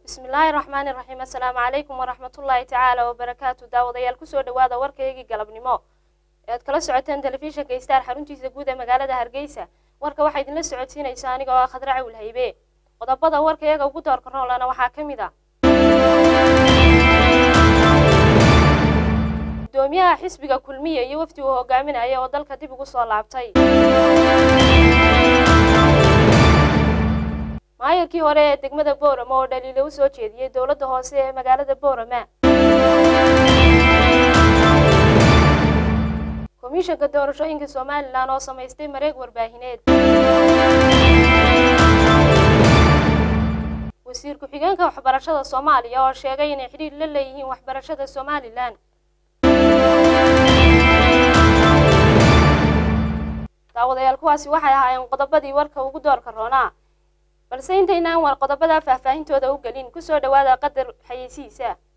bismillaahi raxmaani raxiim assalaamu calaykum waraxmatullaahi tacaala wabarakaatu daawadayaal kusoo dhawaada warkaygii galabnimo ee aad kala socoteen telefishinka istaar xaruntiisa guud ee magaalada hargeysa warka waxaa idinla socodsiinaysa aniga oo ah khadra cawil haybe qodobada warka iyaga ugu doorka roolana waxaa ka mid a gudoomiyaha xisbiga kulmiya iyo wafdi uu hogaaminaya oo dalka dib ugu soo laabtay maayarkii hore ee degmada boorama oo dhaliilo u soo jeediyey dowladda hoose ee magaalada boorama komishanka doorashooyinka somalilan oo samaystay mareeg warbaahineed wasiir ku-xigeenka waxbarashada soomaaliya oo sheegay inay xidhiir la leeyihiin waxbarashada somalilan daawadayaal kuwaasi waxay ahaayeen qodobadii warka ugu doorka roonaa balse intaynaan war qodobadaa faahfaahintooda u gelin kusoo dhawaada qadar xayeysihiisa